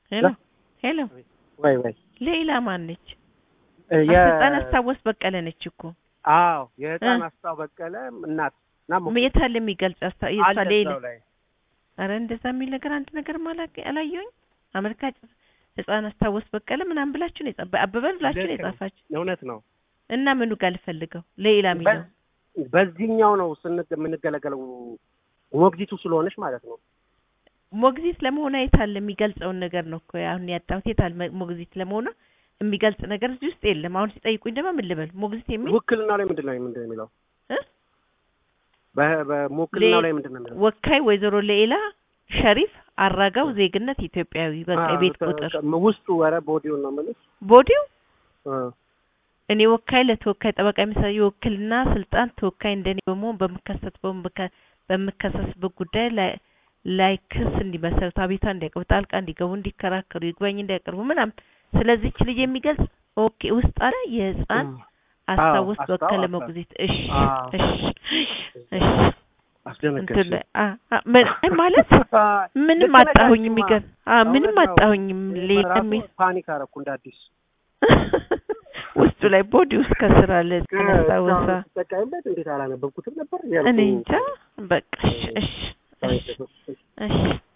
ሄሎ ሄሎ፣ ወይ ወይ ሌላ ማን ነች? እ የ ህፃን አስታወስ በቀለ ነች እኮ አዎ የህፃን እ አስታው በቀለ እናት እና ሞ- የት አለ የሚገልጽ አስታ የሷ አለ ሌላ እዛው ላይ አረ እንደዛ የሚል ነገር አንድ ነገር ማላቀ አላየሁኝ። አመልካች ህፃን አስታወስ በቀለ ምናምን ብላችሁ ነው የጻፈ አበበን ብላችሁ ነው ልክ ነው። የጻፋችሁ እውነት ነው። እና ምኑ ጋር ልፈልገው ሌላ የሚለው በ- በዚህኛው ነው ስን- የምንገለገለው ሞግዚቱ ስለሆነች ማለት ነው። ሞግዚት ለመሆኗ የት አለ የሚገልጸውን ነገር ነው እኮ አሁን ያጣሁት። የት አለ ሞግዚት ለመሆኗ የሚገልጽ ነገር እዚህ ውስጥ የለም። አሁን ሲጠይቁኝ ደግሞ ምን ልበል? ሞግዚት የሚል ውክልናው ላይ ምንድን ነው ምንድን ነው የሚለው? እ? በ- በውክልናው ሌ- ላይ ምንድን ነው የሚለው? ወካይ ወይዘሮ ሌላ ሸሪፍ አራጋው ዜግነት ኢትዮጵያዊ በቃ አዎ፣ የቤት ከ- ቁጥር ከ- ውስጡ ኧረ ቦዲውን ነው የምልሽ። ቦዲው እ፣ እኔ ወካይ ለተወካይ ጠበቃ የሚሰራ የውክልና ስልጣን ተወካይ እንደኔ በመሆን በምከሰት በምከ- በምከሰስበት ጉዳይ ላይ ላይ ክስ እንዲመሰርቱ አቤቱታ እንዲያቀርቡ ጣልቃ እንዲገቡ እንዲከራከሩ ይግባኝ እንዲያቀርቡ ምናምን ስለዚች ልጅ የሚገልጽ ኦኬ ውስጥ አለ የህፃን እ፣ አስታውስ አስታው- በቀለ አስታው- ሞግዚት እሺ አዎ። እሺ እሺ እንትን አስደነገጥሽ። ላይ አ አ ምን አይ ማለት ምንም ልክ ነሽ አጣሁኝ አንቺማ። የሚገርም አ ምንም እውነት ነው። አጣሁኝም ሌላ ራሱ የሚል ፓኒክ አደረኩ እንደ አዲስ ውስጡ ላይ ቦዲ ውስጥ ከስር አለ አስታወሳ ስጠቀምበት እንዴት አላነበብኩትም ነበር እኔ እንጃ በቃ እሺ እሺ እሺ እሺ